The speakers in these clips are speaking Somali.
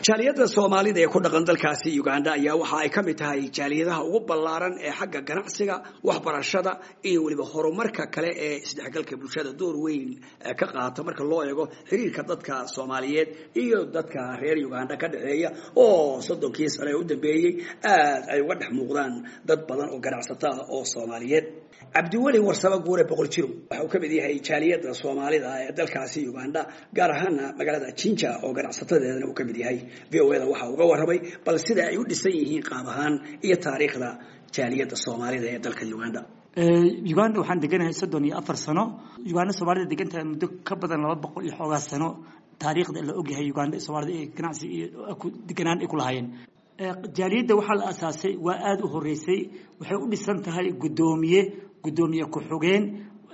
jaaliyadda soomaalida ee ku dhaqan dalkaasi uganda ayaa waxa ay ka mid tahay jaaliyadaha ugu ballaaran ee xagga ganacsiga waxbarashada iyo weliba horumarka kale ee isdhexgalka bulshada door weyn ka qaata marka loo eego xiriirka dadka soomaaliyeed iyo dadka reer uganda ka dhexeeya oo soddonkii sane ee u dambeeyey aad ay uga dhex muuqdaan dad badan oo ganacsato ah oo soomaaliyeed cabdiweli warsamo guure boqol jiro waxa uu ka mid yahay jaaliyadda soomaalida ee dalkaasi uganda gaar ahaana magaalada jinja oo ganacsatadeedana uu ka mid yahay v o da waxa uga warramay bal sida ay u dhisan yihiin qaab ahaan iyo taariikhda jaaliyadda soomaalida ee dalka uganda uganda waxaan deganahay soddon iyo afar sano uganda soomaalida degantahay muddo ka badan laba boqol iyo xoogaa sano taariikhda la ogyahay uganda soomaalida ee ganacsi iyo deganaan ay ku lahaayeen jaaliyadda waxaa la asaasay waa aada u horeysay waxay u dhisan tahay guddoomiye guddoomiye ku-xugeen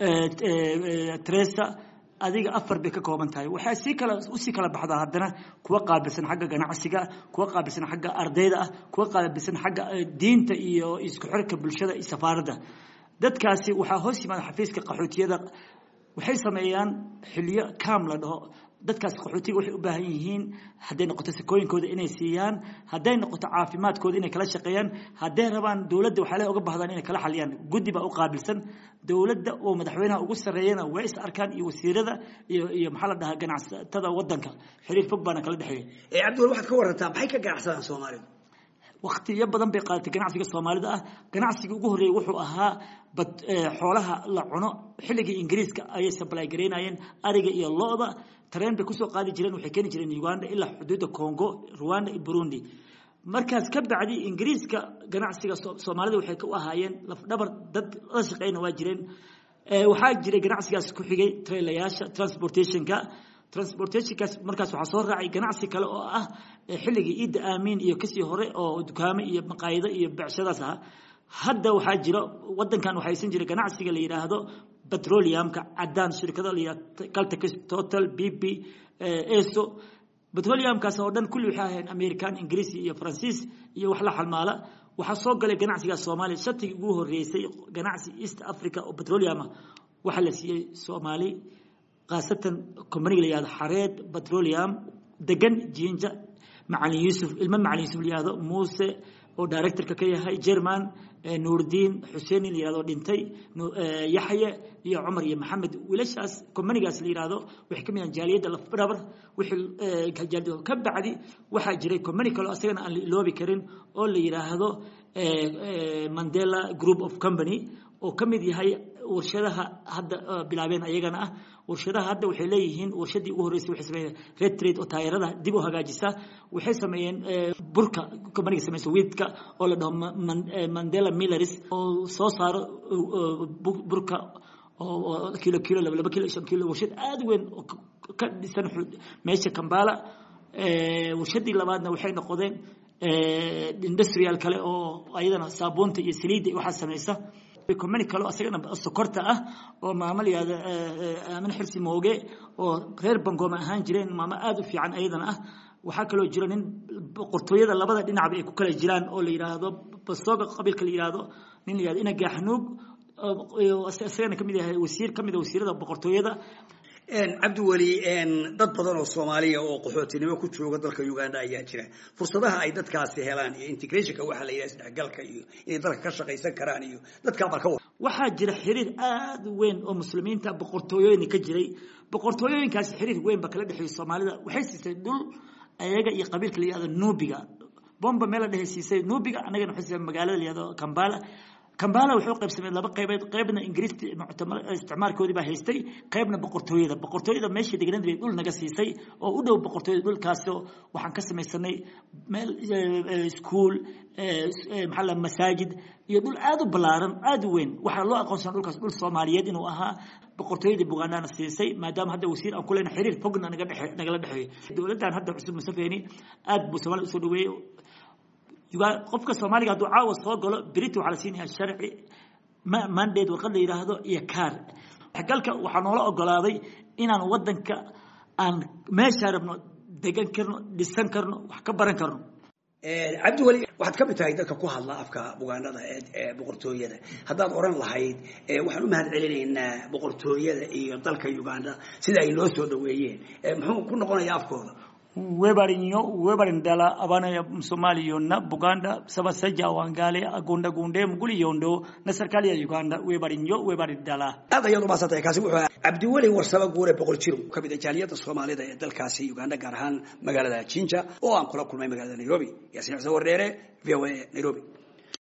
tresa adiga afar bay ka kooban tahay waxaa sii kala usii kala baxdaa haddana kuwa qaabilsan xagga ganacsiga kuwa qaabilsan xagga ardayda ah kuwa qaabilsan xagga diinta iyo isku xirka bulshada iyo safaaradda dadkaasi waxaa hoos yimaada xafiiska qaxootiyada waxay sameeyaan xiliyo kaam la dhaho dadkaas qaxootiga waxay u baahan yihiin hadday noqoto sakooyinkooda inay siiyaan hadday noqoto caafimaadkooda inay kala shaqeeyaan hadday rabaan dowladda waxaa le uga bahdaan inay kala xaliyaan guddi baa u qaabilsan dowladda oo madaxweynaha ugu sarreeyana way is arkaan iyo wasiirada iyo iyo maxaa la dhahaa ganacsatada waddanka xiriir fog baana kala dhexeeya cabdiwel waxaad ka warantaa maxay ka ganacsadaan soomaalidu waktiyo badan bay qaadatay ganacsiga soomaalida ah ganacsiga ugu horreeyey wuxuu ahaa bad xoolaha la cuno xilligii ingiriiska ayay sablay garaynayeen ariga iyo lo-da tareen bay kusoo qaadi jireen waxay keeni jireen uganda ilaa xuduudda congo rwanda iyo burundi markaas ka bacdi ingiriiska ganacsiga soomaalida waxay u ahaayeen lafdhabar dad la shaqeyna waa jireen waxaa jiray ganacsigaas ku xigay trailayaasha transportationka transportationkaas markaas waxaa soo raacay ganacsi kale oo ah xilligii ciidda aamiin iyo kasii hore oo dukaamo iyo maqaayido iyo becshadaas ah hadda waxaa jiro wadankan waxaysan jira ganacsiga la yidhaahdo petroleumka cadaan shirkado la yidhahdo caltex total b p eso petroleumkaas oo dhan kulli waxay ahayn american ingiriisi iyo faransiis iyo wax la xalmaala waxaa soo galay ganacsigaas soomaaliya shatigii ugu horeysay ganacsi east africa oo petroleum ah waxaa la siiyey soomaali khaasatan combaniga la yihahdo xareed petroleum degan jinja macalin yuusuf ilmo macalin yuusuf la yihahdo muuse oo directorka ka yahay german nuurdiin xuseeni la yihahdo dhintay yaxye iyo cumar iyo maxamed wiilashaas combanigaas la yihahdo waxay ka mid yahan jaaliyadda lafdhabar wixii ka bacdi waxaa jiray combani kaleo asagana aan la iloobi karin oo la yidhaahdo mandela group of company oo ka mid yahay warshadaha hadda bilaabeen ayagana ah warshadaha hadda waxay leeyihiin warshadii ugu horreysay waxay sameeyeen red trade oo taayarada dib u hagaajisa waxay sameeyeen burka companiga samaysa wiidka oo la dhaho mandela millaris oo soo saaro burka oo kilo kilo laba laba kilo shan kilo warshad aada weyn oo ka dhisan meesha kambala warshadii labaadna waxay noqdeen industrial kale oo ayadana saabuunta iyo saliidda waxaa samaysa combani kale asagana sokorta ah oo maamo la yihahdo aamin xirsi mooge oo reer bangooma ahaan jireen maamo aada u fiican ayadana ah waxaa kaloo jiro nin boqortooyada labada dhinacba ay ku kala jiraan oo la yidhaahdo basooga qabiilka la yihahdo nin la yihahdo ina gaaxnuug isagana kamid yahay wasiir kamid a wasiirada boqortooyada cabdiweli dad badan oo soomaaliya oo qaxootinimo ku jooga dalka uganda ayaa jira fursadaha ay dadkaasi helaan iyo integrationka waxaa la yidhaha isdhexgalka iyo inay dalka ka shaqaysan karaan iyo dadkaa bal ka war waxaa jira xiriir aada weyn oo muslimiinta boqortooyooyin ka jiray boqortooyooyinkaasi xiriir weyn ba kala dhexeeyay soomaalida waxay siisay dhul ayaga iyo qabiilka la yihahdo nubiga bomba meel la dhehe siisay nubiga annagana waxay siisay magaalada la yihahdo kambala kambala wuxuu qaybsamay laba qaybeed qaybna ingiriiska isticmaalkoodii baa haystay qaybna boqortooyada boqortooyada meeshii degnayd bay dhul naga siisay oo u dhow boqortooyada dhulkaasoo waxaan ka samaysanay meel iskuol maxaa la masaajid iyo dhul aada u ballaaran aada u weyn waxaa loo aqoonsan dhulkaas dhul soomaaliyeed inuu ahaa boqortooyadii bugaandana siisay maadaama hadda wasiir aan ku leyna xiriir fogna naga dhexe nagala dhexeeyo dowladdan hadda cusub musafeni aada buu soomaalida usoo dhaweeyey qofka soomaaliga hadduu caawa soo galo berita waxaa la siinaya sharci mandate warqad la yidhaahdo iyo kaar galka waxaa noola ogolaaday inaan wadanka aan meeshaa rabno degan karno dhisan karno wax ka baran karno cabdiweli waxaad ka mid tahay dadka ku hadla afka bugaanada ee boqortooyada haddaad oran lahayd waxaan u mahad celinaynaa boqortooyada iyo dalka uganda sida ay noo soo dhaweeyeen muxuu ku noqonayaa afkooda webarinyo webarindala abana somaliyonna buganda sabasaja wangale agonda gunde muguli yondo na serikali ya uganda webarinyo webarindala aad ayaad umaadsantahay kaasi wuxuu ahaa cabdiweli warsaba guure boqol jiro ka mid a jaaliyadda soomaalida ee dalkaasi uganda gaar ahaan magaalada jinja oo aan kula kulmay magaalada nairobi yaasiin xuseen wardheere v o a nairobi